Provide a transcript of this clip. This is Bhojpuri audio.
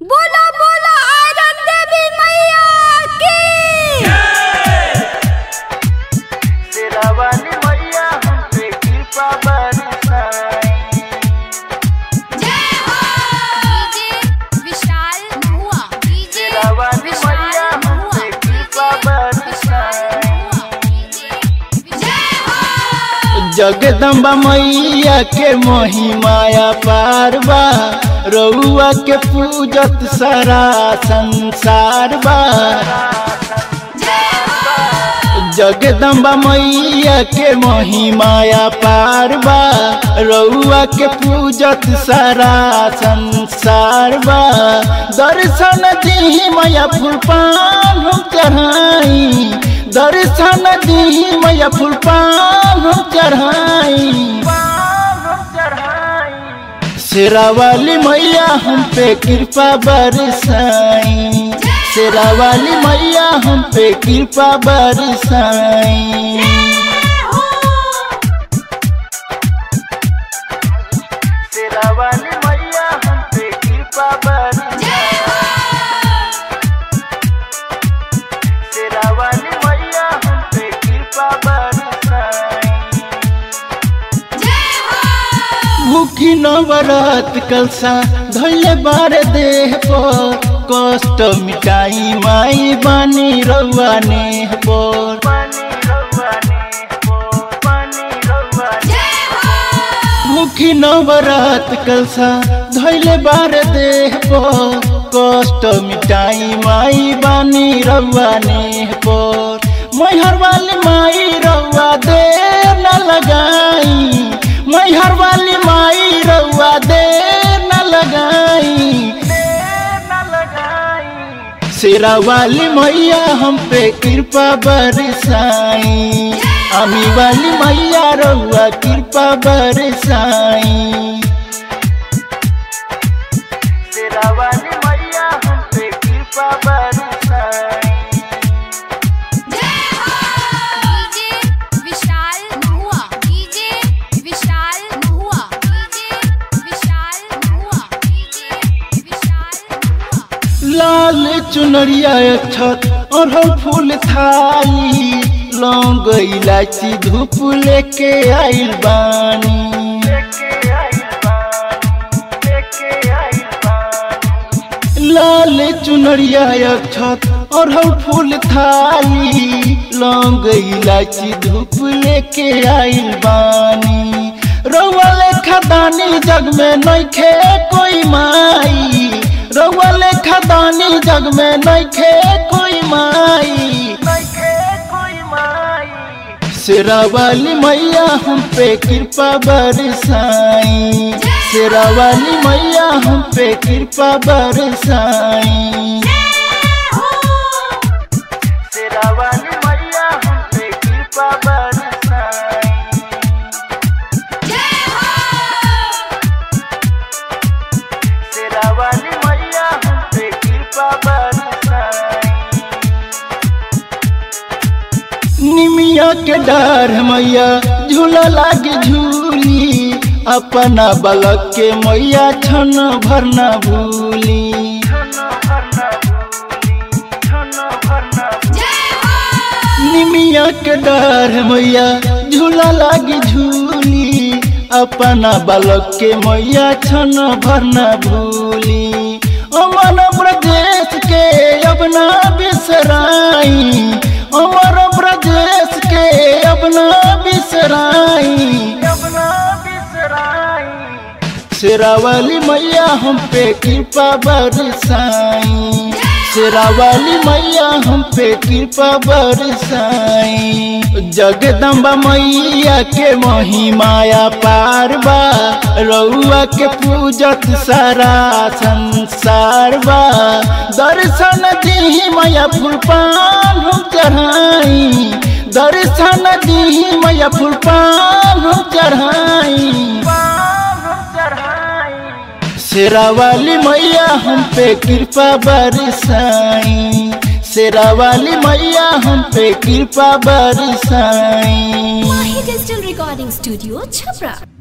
बोला बोला आयरन देवी मैया की तेरा वाली मैया हम पे कृपा बरसाई जय हो डीजे विशाल महुआ डीजे तेरा वाली मैया हम पे कृपा बरसाई जय हो जगदम्बा मैया के महिमाया पारबा रउआ के पूजत सारा संसार बा जगदम्बा मैया के महिमाया पारबा रउआ के पूजत सारा संसार बा दर्शन दी मैया फूल पान हम चढ़ाई दर्शन दी मैया फूल पान हम चढ़ाई शेरा वाली मैया हम पे कृपा बरसाई शेरा वाली मैया हम पे कृपा बरसाई शेरा वाली मैया हम पे कृपा बरसाई शेरा वाली मैया हम पे कृपा बरसाई मुखी नवरत कलसा धैले बार देह पर कष्ट मिटाई माई बानी रउआ नेह पर मुखी नवरत कलसा धैले बार देह पर कष्ट मिटाई माई बानी रउआ नेह पर मैहर वाली माई रउआ देर न लगाई मैहर वाली माई रउआ देर न लगाई शेरा वाली मैया हम पे कृपा बरसाई अमी वाली मैया रउआ कृपा बरसाई शेरा वाली मैया हम पे कृपा बरसाई डीजे विशाल महुआ डीजे विशाल महुआ डीजे विशाल महुआ डीजे विशाल महुआ लाल चुनरिया छत अरहर फूल थाली लौंग इलायची धूप लेके आइल बानी लाल चुनरिया छत अरहर फूल थाली लौंग इलायची धूप लेके आइल बानी रउआ लेखा दानी जग में नइखे कोई माई रउआ लेखा दानी जग में नइखे कोई माई शेरा वाली मैया हम पे कृपा बरसाई शेरा वाली मैया हम पे कृपा बरसाई शेरा वाली मैया हम पे कृपा बरसाई शेरा वाली मैया हम पे कृपा बरसाई निमिया के डर मैया झूला लागे झूली अपना बलक के मैया छन भरना भूली निमिया के डर मैया झूला लागे झूली अपना बालक के मैया छन भरना भूली अमर प्रदेश के अपना बिसराई अमर प्रदेश के अपना बिसराई शेरा वाली मैया हम पे कृपा बरसाई शेरा वाली मैया हम पे कृपा बरसाई जगदम्बा मैया के महिमाया पारबा रउआ के पूजत सारा संसार बा दर्शन दी मैया फूल पान हम चढ़ाई दर्शन दी मैया फूल पान हम चढ़ाई शेरा वाली मैया हम पे कृपा बरसाई शेरा वाली मैया हम पे कृपा बरसाई Mahi Digital Recording Studio, Chhapra.